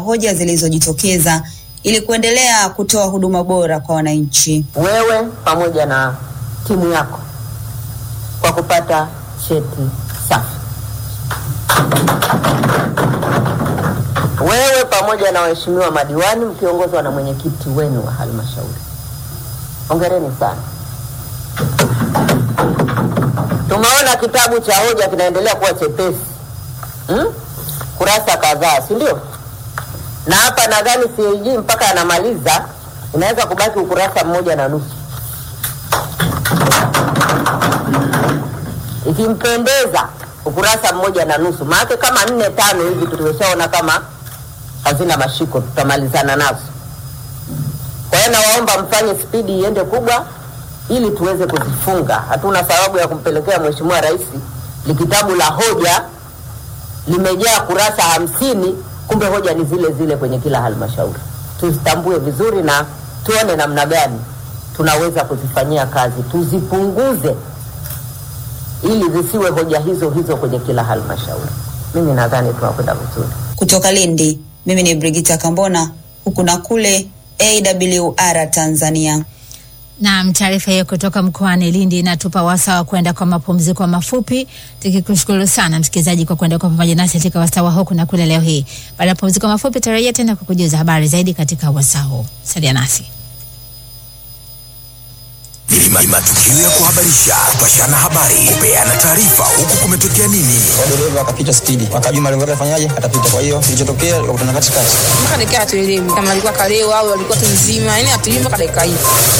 hoja zilizojitokeza ili kuendelea kutoa huduma bora kwa wananchi. wewe pamoja na timu yako kwa kupata cheti safi. Wewe pamoja na waheshimiwa madiwani mkiongozwa na mwenyekiti wenu wa halmashauri, hongereni sana. Tumeona kitabu cha hoja kinaendelea kuwa chepesi hmm? kurasa kadhaa, si ndio? Na hapa nadhani CAG mpaka anamaliza inaweza kubaki ukurasa mmoja na nusu. Ikimpendeza ukurasa mmoja na nusu, maanake kama nne tano hivi tumeshaona kama hazina mashiko, tutamalizana nazo. Kwa hiyo nawaomba mfanye spidi iende kubwa ili tuweze kuzifunga. Hatuna sababu ya kumpelekea Mheshimiwa Rais likitabu la hoja limejaa kurasa hamsini, kumbe hoja ni zile zile kwenye kila halmashauri. Tuzitambue vizuri na tuone namna gani tunaweza kuzifanyia kazi, tuzipunguze ili zisiwe hoja hizo hizo kwenye kila halmashauri. Mimi nadhani tunakwenda vizuri. Kutoka Lindi, mimi ni Brigita Kambona, huku na kule AWR Tanzania. Naam, taarifa hiyo kutoka mkoani Lindi inatupa wasaa wa kwenda kwa mapumziko mafupi, tukikushukuru sana msikilizaji kwa kwenda kwa pamoja nasi katika wasaa wa huku na kule leo hii. Baada ya mapumziko mafupi, tarajia tena kukujuza habari zaidi katika wasaa huu. Salia nasi. Ni matukio ya kuhabarisha, kupashana habari, kupeana taarifa, huku kumetokea nini. dereva akapita spidi, akajua malengo yake afanyaje, atapita. Kwa hiyo kilichotokea wakutana katikati. mpaka dakika hatuelewi kama alikuwa kalewa au alikuwa tu mzima, yani hatuelewi mpaka dakika hii.